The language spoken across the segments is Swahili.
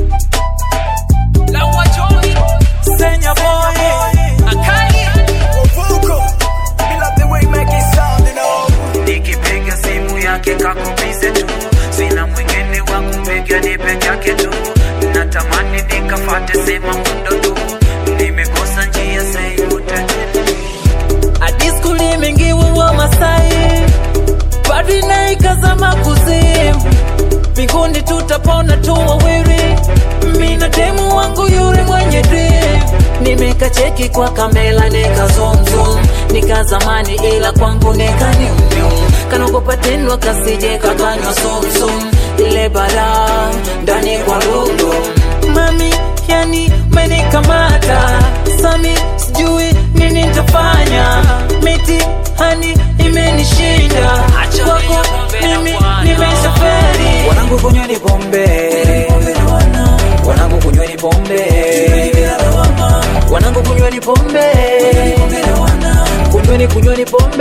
Lawa Jones, Senya boy Akali, Vuko Me love the way you make it sound you know nikipiga simu yake kakubize tu sina mwingine wa kumpiga ni peke yake tu natamani nikafate sema mundo tu nimekosa njia seyote Adiskuli mingiwa wa Masai Badi na ikazama kuzimu Mbinguni tutapona tu wawili Mina demu wangu yule mwenye dream Nimekacheki kwa kamera nika zoom zoom Nika zamani ila kwangu nika nyum nyum Kanogopa tendwa kasije kakanywa sum sum Ile bara ndani kwa rundu Mami yani menikamata Sami sijui nini nitafanya Miti hani imenishinda Kwako mimi nimeshaferi wanangu kunyweni pombe wanangu kunyweni pombe wanangu kunyweni pombe kunyweni kunyweni pombe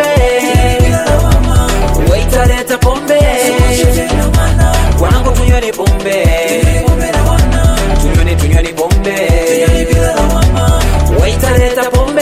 waitaleta pombe wanangu tunyweni pombe tunyweni tunyweni pombe waitaleta pombe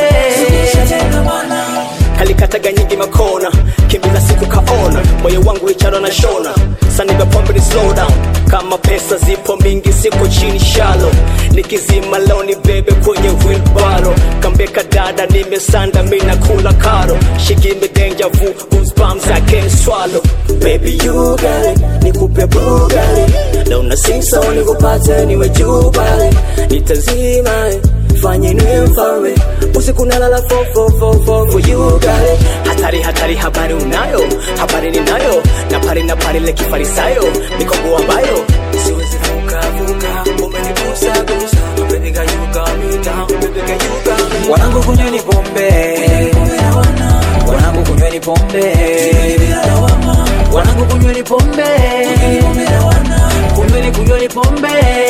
kalikataga nyingi makona kimbiza siku kaona moyo wangu icharo na shona saniga pombe ni slow down kama pesa zipo mingi siko chini shalo nikizima loni bebe kwenye wilbaro kambeka dada nimesanda mina kula karo she give me danger vu goosebumps I can't swallow baby you got it nikupe bugali na una sing so nikupate niwe juu pale nitazima eh fanye niwe mfalme usiku nalala fo fo fo fo for you got it hatari hatari habari unayo habari ninayo na pari na pari le kifarisayo mikongo ambayo siwezi vuka vuka umenigusa gusa baby girl you got me down baby girl you got me wanangu kunyweni pombe wanangu kunyweni pombe wanangu kunyweni pombe kunyweni kunyweni pombe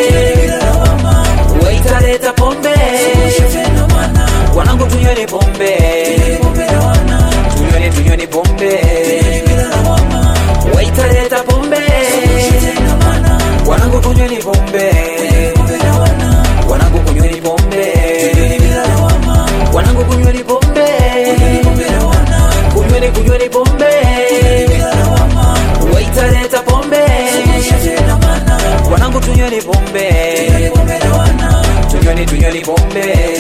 waitaleta pombe wanangu tunyweni pombe tunyweni tunyweni pombe waitaleta pombe wanangu kunyweni pombe wanangu kunyweni pombe wanangu kunyweni pombe kunyweni kunyweni pombe waitaleta pombe wanangu tunyweni pombe tunyweni tunyweni pombe